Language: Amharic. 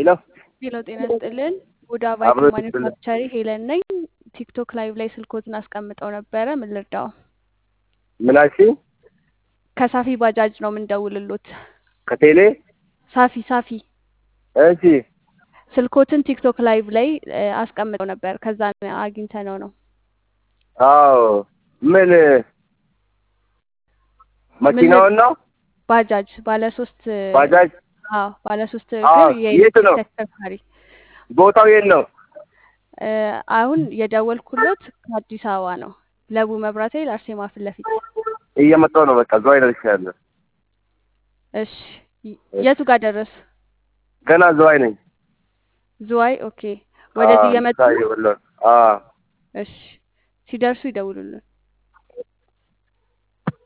ሄሎ ሄሎ ጤና ይስጥልን። ቡዳ አብሮ ቫይት ይስጥልን። ማኒፋክቸሪ ሄለን ነኝ። ቲክቶክ ላይቭ ላይ ስልኮትን አስቀምጠው ነበረ። ምን ልርዳው? ምን አልሽ? ከሳፊ ባጃጅ ነው የምንደውልሎት። ከቴሌ ሳፊ ሳፊ እሺ ስልኮትን ቲክቶክ ላይቭ ላይ እ፣ አስቀምጠው ነበር። ከዛ አግኝተ ነው ነው አዎ ምን መኪናውን ነው ባጃጅ ባለ ሶስት ባጃጅ አዎ ባለ ሶስት አዎ፣ እግር የት የኤሌክትሪክ ነው? ተሽከርካሪ ቦታው የት ነው? እ፣ አሁን የደወልኩሎት ከአዲስ አበባ ነው። ለቡ መብራት ኃይል አርሴማ ፊት ለፊት። እየመጣሁ ነው። በቃ እዛው ደርሻለሁ። እሺ የቱ ጋር ደረስ? ገና እዛው ነኝ። ዝዋይ ኦኬ። ወደዚህ አዎ፣ እየመጡ ታየው ብሎ አዎ እሺ ሲደርሱ ይደውሉልን።